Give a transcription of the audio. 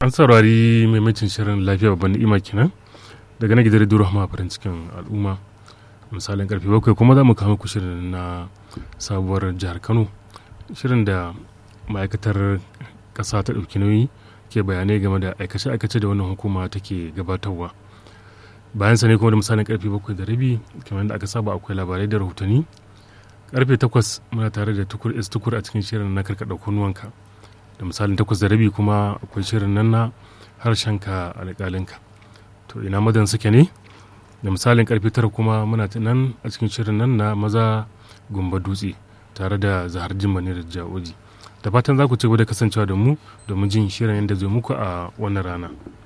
an saurari maimacin shirin lafiya babban ni'ima kenan daga na gidan rediyo rahama farin cikin al'umma misalin karfe bakwai kuma za mu kama ku shirin na sabuwar jihar kano shirin da ma'aikatar ƙasa ta ɗauki nauyi ke bayanai game da aikace-aikace da wannan hukuma take gabatarwa bayan sa ne kuma da misalin karfe bakwai da rabi kamar da aka saba akwai labarai da rahotanni karfe takwas muna tare da tukur is tukur a cikin shirin na karkaɗa kunnuwanka da misalin takwas da rabi kuma akwai shirin nan na harshenka alƙalinka to ina madan suke ne da misalin karfe tara kuma muna nan a cikin shirin nan na maza gumba dutse tare da zahar jimani da jawoji da fatan za ku ci gaba da kasancewa da mu domin jin shirin yadda zai muku a wannan rana